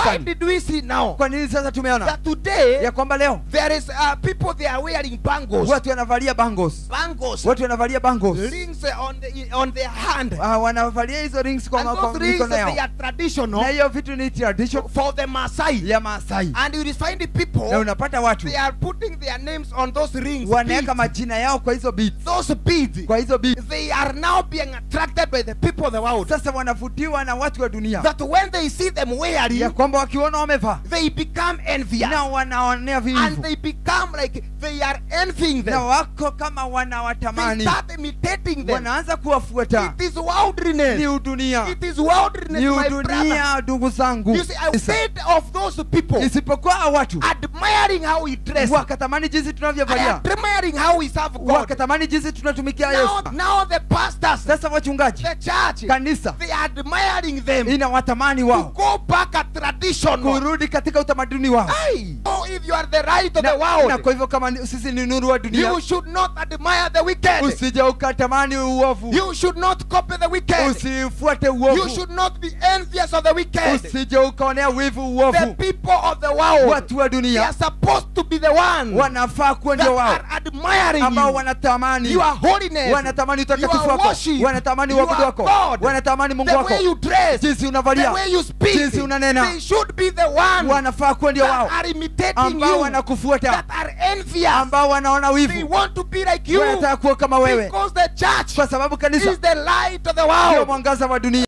kanisani did we see now kwa nini sasa tumeona that today ya kwamba leo there is uh, people they are wearing bangles, watu wanavalia bangles bangles, watu wanavalia bangles rings uh, on the on their hand. Ah, wanavalia hizo rings kwa, and kwa those rings mikono they yao are traditional na hiyo vitu ni tradition for the Maasai. ya Maasai And you will find the people na unapata watu they are putting their names on those rings. wanaweka beads. majina yao kwa hizo beads Those beads, kwa hizo beads they are now being attracted by the people of the world. sasa wanavutiwa na watu wa dunia That when they see them wearing, ya kwamba wakiona wamevaa they become envious. na wanaonea and vivu they become like they are envying na them. wako kama They wanawatamani start imitating them. wanaanza kuwafuata It is worldliness. ni udunia It is worldliness, ni my brother. udunia ndugu zangu You see, I said of those people isipokuwa hao watu admiring how he dressed, wakatamani jinsi tunavyovalia admiring how he served God. wakatamani jinsi tunatumikia Now, yesu now the pastors, sasa wachungaji the church, kanisa they are admiring them inawatamani to wao go back at tradition. kurudi katika utamaduni wao Aye. So if you are the right of na, the na world, kwa hivyo kama ni- sisi ni nuru wa dunia you should not admire the wicked. usije ukatamani uovu You should not copy the wicked. usifuate You uovu should not be envious of the wicked. usije ukaonea wivu The uovu people of the world, watu wa they dunia are supposed to be the ones wanafaa kuwa that ndio wao are admiring ambao you. wanatamani Your holiness, wanatamani utakatifu your wako worship, wanatamani your uabudu wako God, wanatamani mungu the wako way you dress, jinsi the unavalia way you speak. jinsi unanena. They should be the ones wanafaa kuwa ndio that wao are imitating ambao you, wanakufuata that are envious. ambao wanaona They wivu want to be like you wanataka kuwa kama wewe because the church kwa sababu kanisa is the light of the ndio world. mwangaza wa dunia